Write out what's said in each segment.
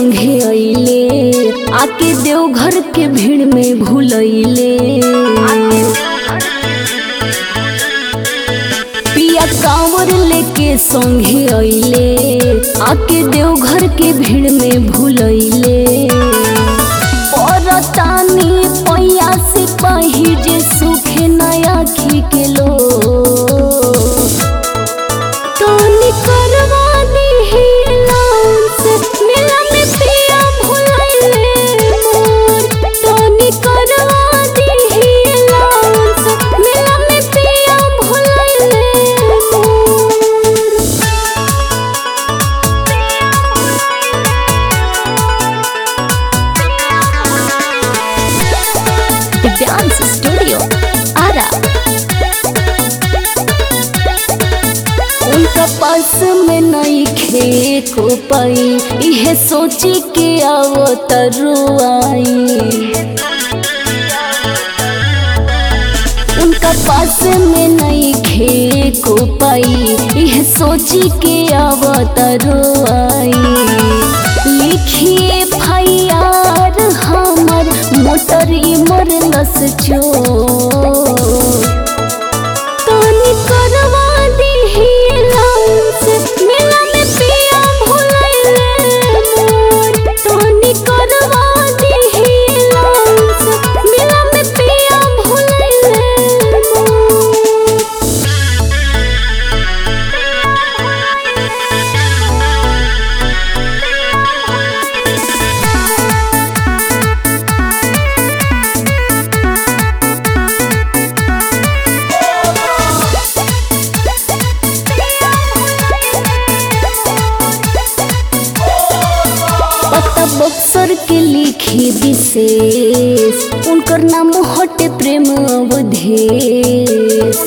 संगे अइले आके देवघर के भीड़ में भूलैले पिया कांवर लेके संगे अइले आके देवघर के भीड़ में भूलैले परतानी पैया से पाही जे सुखे नया खी के लो तोनी करवा दी लाउंस मेला में पिया भुलाइले मोर तोनी करवा दी लाउंस मेला में पिया भुलाइले मोर डांस स्टूडियो आरा उनका पास में नहीं खे को पाई इहे सोची के आवो तरुआई उनका पास में नहीं खे को पाई यह सोची के अवतरुआई लिखिए फैयार हमर मोटर इमर लस चो तोनी करवा दी लाउंस मेला में पिया भुलाइले मोर तोनी करवा दी लाउंस मेला में पिया भुलाइले मोर पता बक्सर के लिखी विशेष उनकर नाम हटे प्रेम अवधेश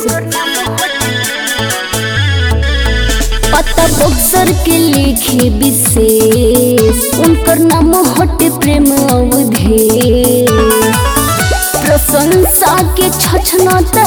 पता बक्सर के लिखी विशेष उनकर नाम हटे प्रेम अवधेश प्रशंसा के छछना